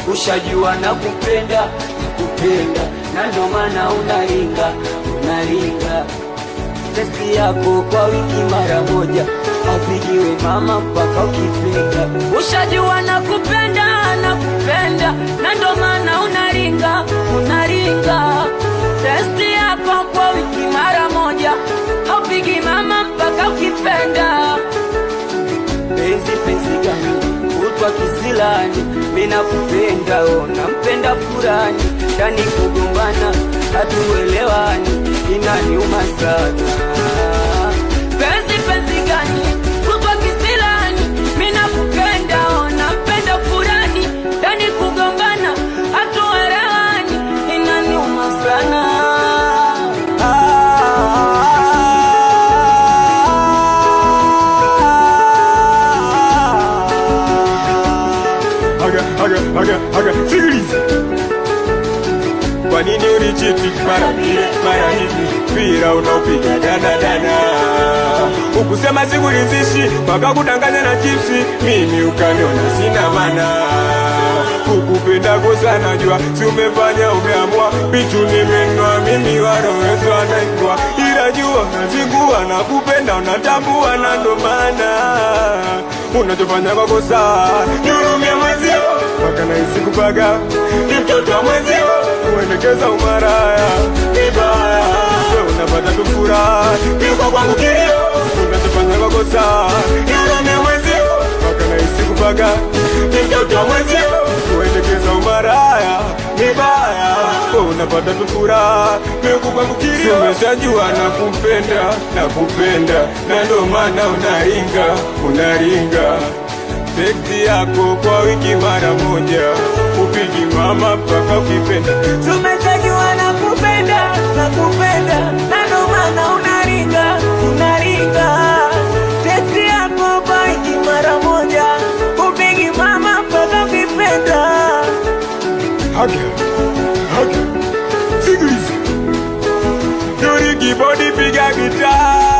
ushajua na kupenda kupenda, na ndo maana unaringa unaringa testi yako kwa wiki mara moja, aupigiwe mama mpaka ukipenda. Ushajua na kupenda na kupenda, na ndo maana unaringa unaringa testi yako kwa wiki mara moja, aupigi mama mpaka ukipenda. Penzi penzi gani utwa kisilani, mina kupenda ona mpenda furani, ndani kugombana hatuelewani, inaniuma sana. Penzi penzi gani utwa kisilani, mina kupenda ona mpenda furani, ndani kugombana hatuelewani, inaniuma sana. Aga, aga, aga, aga, sikiliza. Kwa nini unichiti mara vile mara hivi, mpira unaopiga dana dana, ukusema sikuridhishi mpaka kudanganya na chipsi, mimi ukaniona sina maana kukupenda kosa najua, si umefanya umeamua, pichu nimenua mimi warowezo anaingwa, ila jua nazingua na kupenda unatambua, na ndo maana unachofanya kwa kosa nihurumie mwezio, mpaka nahisi kupaga ni mtoto wa mwezio, kuendekeza umaraya vibaya, we unapata tu furaha, kiuka kwangu kilio, unachofanya kwa kosa nihurumie mwezio, mpaka nahisi kupaga ni mtoto wa mwezio, kuendekeza umaraya vibaya, we unapata tu furaha, kiuka kwangu kilio, umeshajua na kupenda na kupenda, na ndo maana unaringa unaringa Tekti yako kwa wiki mara moja, upigi mama mpaka ukipenda. Tumechajua na kupenda na kupenda, na ndo maana unaringa unaringa. Teksti yako kwa wiki mara moja, upigi mama mpaka ukipenda. Haga, haga, sikiliza. Yuri kibodi piga gitaa